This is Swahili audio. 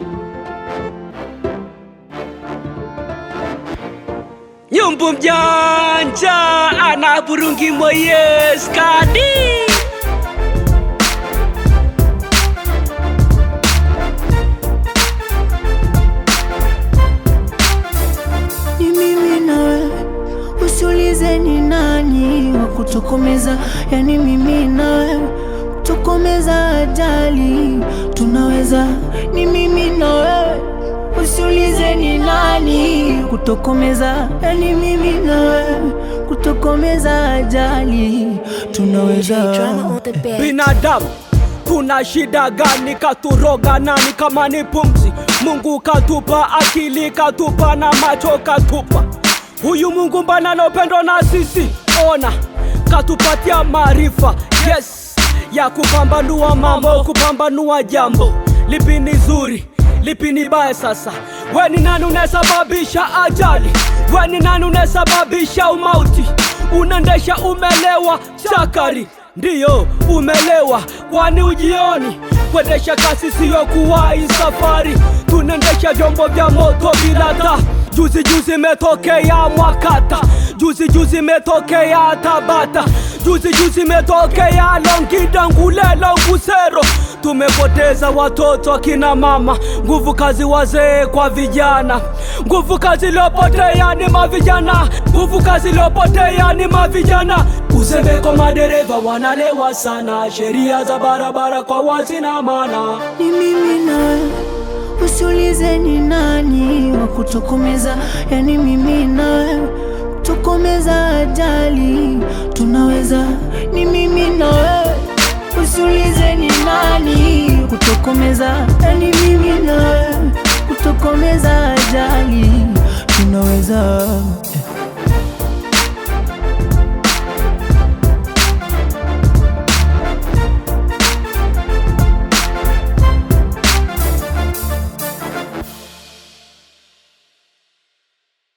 Nyumbu mjanja ana burungi moye skadi ni mimi na wewe, usiulize ni nani wa kutokomeza. Yani mimi na wewe, kutokomeza ajali tunaweza. Ni mimi na wewe, usiulize ni nani kutokomeza. Yani mimi na wewe, kutokomeza ajali tunaweza. Drama on the bed. binadamu tuna shida gani? Katuroga nani kama ni pumzi? Mungu katupa akili, katupa na macho, katupa huyu Mungu mbana na upendo na sisi, ona katupatia maarifa yes ya kupambanua mambo, kupambanua jambo lipi ni zuri lipi ni baya. Sasa we ni nani unasababisha ajali? We ni nani unasababisha umauti? Unaendesha umelewa chakari, ndiyo umelewa, kwani ujioni kuendesha kasi siyo kuwahi safari. Tunaendesha vyombo vya moto bila taa. Juzi juzi metokea Mwakata, juzi juzi metokea Tabata, juzi juzi metokea Longida, Ngulelo, Ngusero. Tumepoteza watoto akina mama, nguvu kazi wazee kwa vijana, nguvu kazi iliyopotea ni mavijana, nguvu kazi iliyopotea ni mavijana. Uzembe kwa madereva wanalewa sana, sheria za barabara kwa wazi na maana ni mimi na wewe, usiulize ni nani wa kutokomeza. Yani mimi na wewe, kutokomeza ajali tunaweza. Ni mimi na wewe, usiulize ni nani kutokomeza. Yani mimi na wewe, kutokomeza ajali tunaweza.